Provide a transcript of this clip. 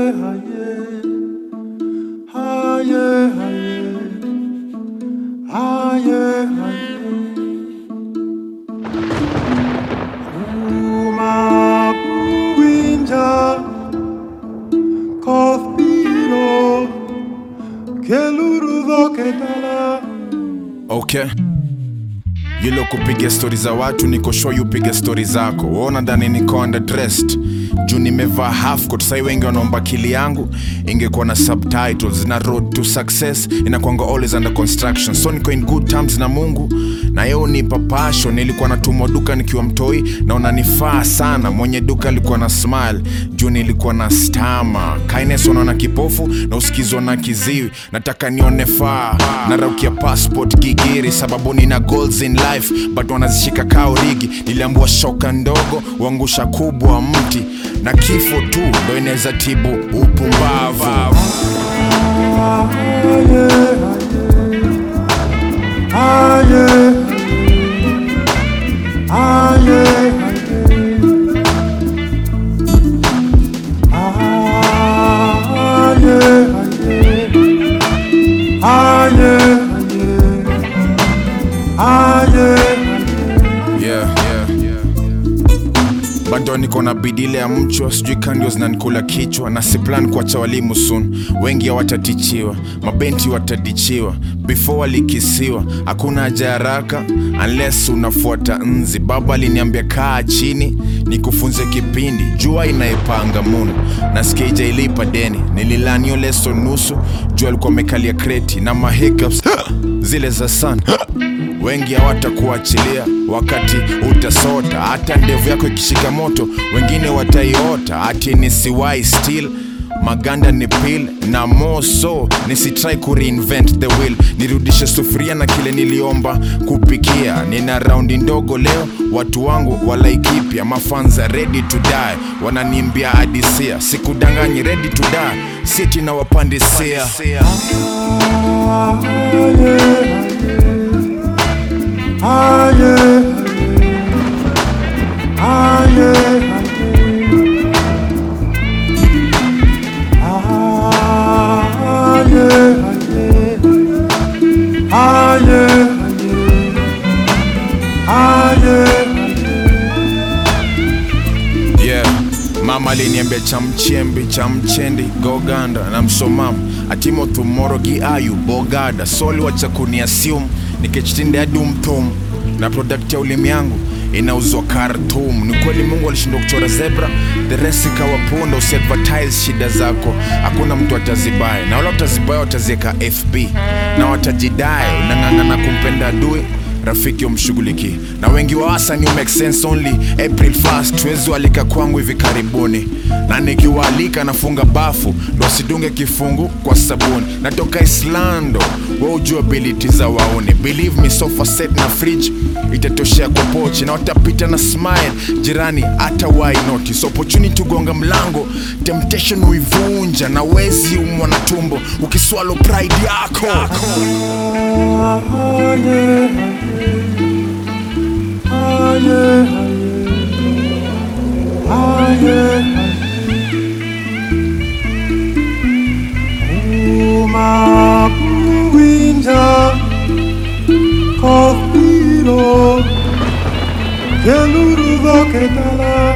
haye, haye, haye. Uma buinja, koth biro, keluru dhoketala. okay yilo kupiga stori za watu niko sure you piga stori zako waona dhani niko underdressed juu nimevaa half coat sai wengi wanaomba kili yangu ingekuwa na subtitles na road to success inakwanga always under construction so niko in good terms na mungu na yeo nipa passion nilikuwa natumwa duka nikiwa mtoi na unanifaa sana mwenye duka alikuwa na smile juu nilikuwa na stama kindness wanaona kipofu na usikizwa na kiziwi nataka nione faa naraukia passport gigiri sababu nina goals in life but wanazishika kao rigi niliambua shoka ndogo uangusha kubwa mti na kifo tu ndo inaweza tibu upumbavu Haye, haye, haye, haye, haye, yeah, yeah, yeah. bado niko na bidile ya mchwa sijui kandio zinanikula kichwa na siplan kuacha walimu sun wengi hawatatichiwa mabenti watadichiwa before walikisiwa hakuna haja ya haraka unless unafuata nzi baba aliniambia kaa chini nikufunze kipindi jua inaipanga munu nasikia ijailipa deni nililanio leso nusu jua alikuwa amekalia kreti na mahiccups zile za sana wengi hawatakuachilia wakati utasota hata ndevu yako ikishika moto wengine wataiota ati nisiwai still maganda ni pil na moso nisitrai kureinvent the wheel nirudishe sufuria na kile niliomba kupikia nina raundi ndogo leo watu wangu walaikipya mafanza ready to die wananimbia adisia sikudanganyi ready to die siti na wapandisia haye, haye, haye, haye, haye, yeah. mama aliniambia chamchembi chamchendi goganda na msomamu atimo tumoro giayu bogada soli wacha kuniasium nikichitinde adumtum na product ya ulimi yangu inauzwa Khartoum. Ni kweli Mungu alishindwa kuchora zebra, the rest ikawa punda. Usiadvertise shida zako, hakuna mtu atazibaya, na wala utazibaya wataziweka FB na watajidai. Unang'ang'ana kumpenda adui rafiki umshughuliki na wengi wa wasa ni make sense only April 1st tuwezi walika kwangu hivi karibuni na nikiwaalika nafunga bafu ndo wasidunge kifungu kwa sabuni natoka Islando wa ujua ability za wauni believe me sofa set na fridge itatoshea kwa pochi na watapita na smile jirani hata why notice opportunity gonga mlango temptation uivunja na wezi umwa na tumbo ukiswalo pride yako, yako. haye, haye, haye, uma buinja, koth biro, keluru dhoketala.